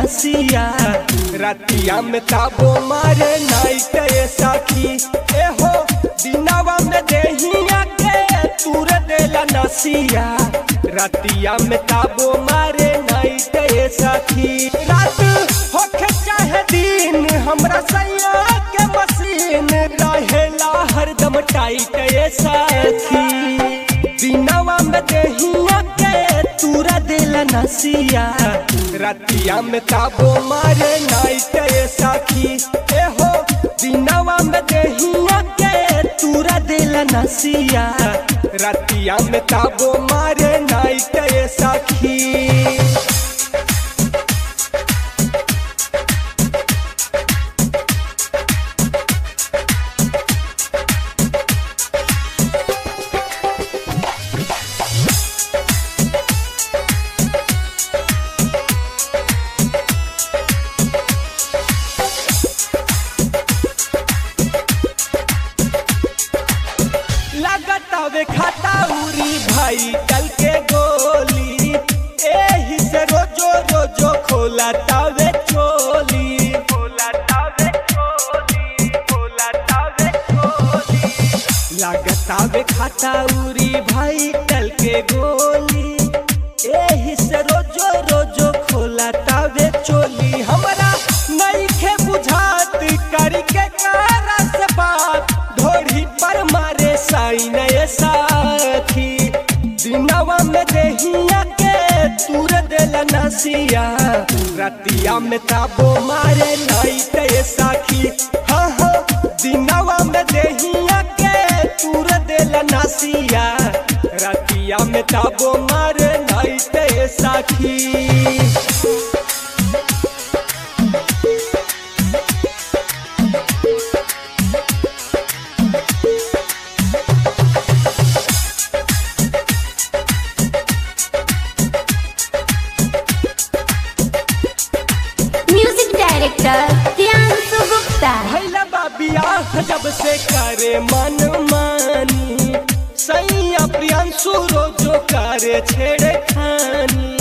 नसिया रतिया में ताबो मारे नाइट ए सखी ए हो दिनावा में देहिया के तूर देला नसिया रतिया में ताबो मारे नाइट ए सखी रात होखे चाहे दिन हमरा सैया के मशीन रहेला हरदम टाइट ए सखी दिनवा में देहिया के तूरा देला नसिया रतिया में ताबो मारे नाइट ए सखी ए हो दिनवा में देहिया के तूरा देला नसिया रतिया में ताबो मारे नाइट ए सखी लगातावे खाता उरी भाई कल के गोली एही से रोजो रोजो खोला तावे चोली खोला तावे चोली खोला तावे चोली लगातावे खाता उरी भाई कल के गोली एही से रोजो रोजो खोला तावे चोली हमरा नइखे बुझात करी के कारा से बात ढोढ़ी पर मारे साइन ए साथी दिनवा में देहिया के तूर देला नसिया रतिया में ताबो मारे नाइट ए साखी हाँ हाँ दिनवा में देहिया के तूर देला नसिया रतिया में ताबो मारे नाइट ए साखी म्यूजिक डायरेक्टर प्रियांशु गुप्ता भैला बाबिया जब से करे मन मानी सैया प्रियांशु रोजो करे छेड़े खानी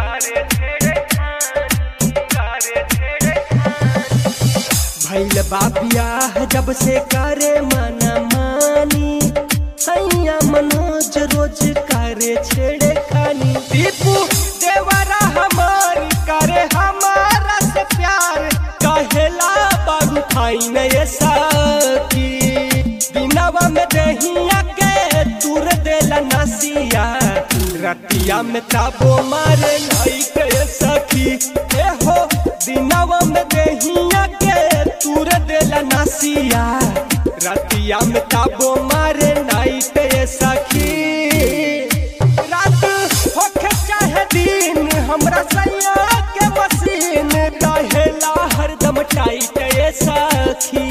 भैल बाबिया जब से करे मन मानी सैया मनोज रोज करे छेड़े खानी दीपू देवरा हमार करे हमारा से प्यार कहेला बाबू खाई नहीं साथी बिनावा में दहिया के दूर देला नसिया रतिया में ताबो मारे नहीं के सखी ए हो दिनावा में दहिया के दूर देला नसिया रतिया में ताबो मारे नहीं के सखी रात होखे चाहे दिन हमरा सैया के मशीन रहेला हरदम टाइट ए सखी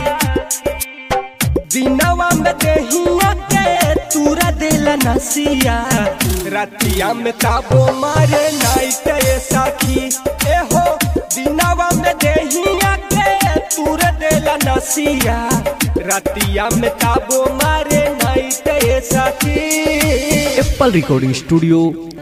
दिनवा में देहिया के तूरा देला नसिया रतिया में ताबो मारे नाइट ए सखी ए हो दिनवा में देहिया के तूरा देला नसिया रतिया में ताबो मारे नाइट ए सखी एप्पल रिकॉर्डिंग स्टूडियो